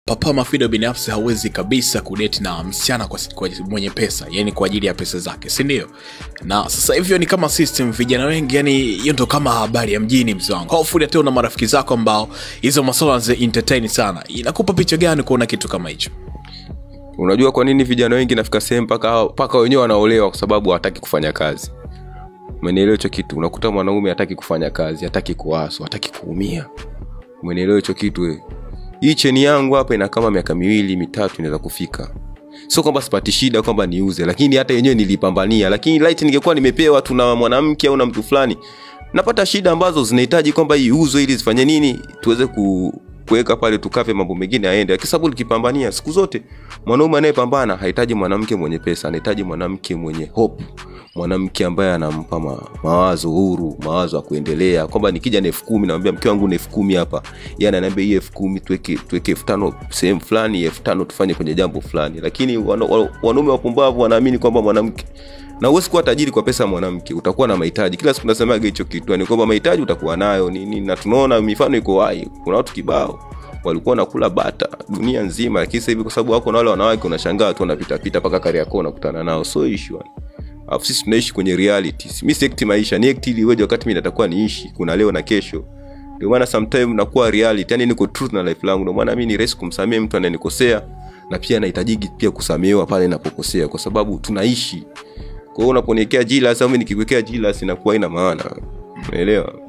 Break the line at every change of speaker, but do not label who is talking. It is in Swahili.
papa mafido binafsi hawezi kabisa kudeti na msichana kwa, kwa mwenye pesa yani kwa ajili ya pesa zake sindio na sasa hivyo ni kama system vijana wengi yani hiyo ndo kama habari ya mjini mzee wangu hopefully hata una marafiki zako ambao hizo maswala zi entertain sana inakupa picha gani kuona kitu kama hicho
unajua kwa nini vijana wengi nafika sehemu mpaka mpaka wenyewe wanaolewa kwa sababu hawataki kufanya kazi umenielewa hicho kitu unakuta mwanaume hataki kufanya kazi hataki kuaswa hataki kuumia umenielewa hicho kitu we. hii cheni yangu hapa ina kama miaka miwili mitatu inaweza kufika sio kwamba sipati shida kwamba niuze lakini hata yenyewe nilipambania lakini light ningekuwa nimepewa tu na mwanamke au na mtu fulani napata shida ambazo zinahitaji kwamba iuzwe ili zifanye nini tuweze ku kuweka pale tukave mambo mengine aende kwa sababu likipambania siku zote mwanaume anayepambana hahitaji mwanamke mwenye pesa anahitaji mwanamke mwenye hope mwanamke ambaye anampa ma, mawazo huru mawazo ya kuendelea kwamba nikija na elfu kumi namwambia mke wangu na elfu kumi hapa yani anaambia hii elfu kumi tuweke tuweke elfu tano sehemu fulani elfu tano tufanye kwenye jambo fulani lakini wana- wa- wanaume wapumbavu wanaamini kwamba mwanamke na huwezi kuwa tajiri kwa pesa ya mwanamke utakuwa na mahitaji kila siku nasemaga hicho kitu ni kwamba mahitaji utakuwa nayo nini na tunaona mifano iko wai kuna watu kibao walikuwa wanakula bata dunia nzima lakini sasa hivi kwa sababu wako na wale wanawake unashangaa tu wanapitapita mpaka kariakoo unakutana nao so issue alafu sisi tunaishi kwenye reality mi siekti maisha ni ekti ili iweje wakati mi natakuwa niishi kuna leo na kesho ndio maana sometime nakuwa reality yani niko truth na life langu ndio maana mi ni rahisi kumsamehe mtu anayenikosea na pia nahitajiki pia kusamehewa pale napokosea kwa sababu tunaishi kwa hiyo unaponiwekea jilas au mi nikikuwekea jilas inakuwa ina maana unaelewa